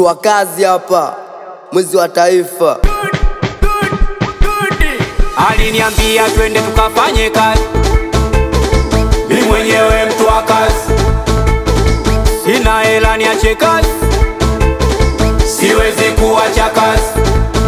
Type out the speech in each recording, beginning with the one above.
mtu wa kazi hapa, mwizi wa taifa. Aliniambia twende tukafanye kazi, mi mwenyewe mtu wa kazi, sina hela niache kazi, siwezi kuacha kazi.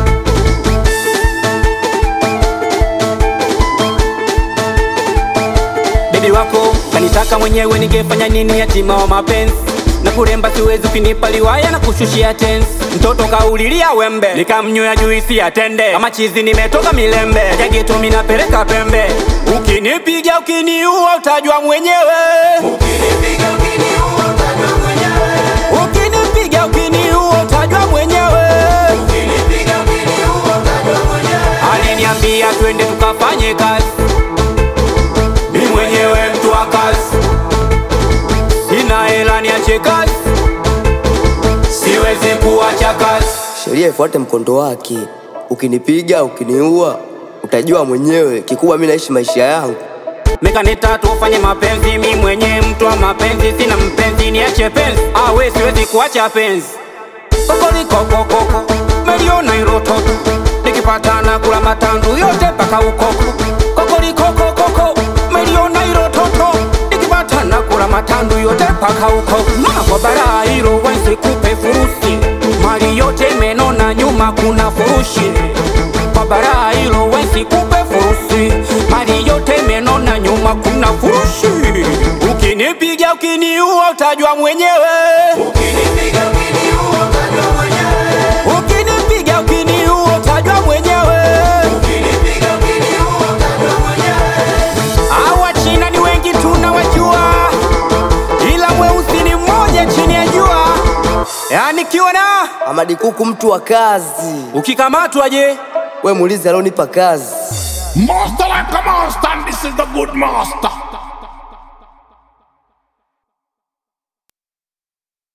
Bebi wako kanitaka mwenyewe, ningefanya nini? Yatima wa mapenzi na kuremba siwezi, ukinipa liwaya na kushushia tensi. Mtoto kaulilia wembe, nikamnywea juisi ya tende, kama chizi nimetoka milembe, jageto minapeleka pembe. Ukinipiga ukiniua, utajua mwenyewe. Ukinipiga ukiniua, utajua mwenyewe. Aliniambia twende tukafanye kazi, mi mwenyewe mtu wa kazi, sina hela niache kazi, siwezi kuacha kazi. Sheria ifuate mkondo wake. Ukinipiga ukiniua, utajua mwenyewe. Kikubwa mi naishi maisha yangu. Mekaneta tufanye mapenzi, mi mwenye mtu wa mapenzi, sina mpenzi, niache penzi, awe siwezi kuacha penzi. Kokolikokokoko meliona irototo, nikipatana kula matandu yote mpaka ukoko. Kokolikokokoko meliona irototo, nikipatana kula matandu yote mpaka ukoko. Mama kwa bara hilo wensi kupe furusi, mali yote imenona, nyuma kuna furushi kwa bara hilo wensi kupe furusi, mali yote imenona, nyuma kuna furushi. Ukinipiga ukiniua, utajua mwenyewe. Ukinipiga ukiniua, utajua mwenyewe. Hawa China ni wengi tunawajua, ila mweusi ni mmoja chini ya jua. Yani kiona Amadi Kuku mtu wa kazi. ukikamatwa je? We muulize alionipa kazi. Master like a master, and this is the good master.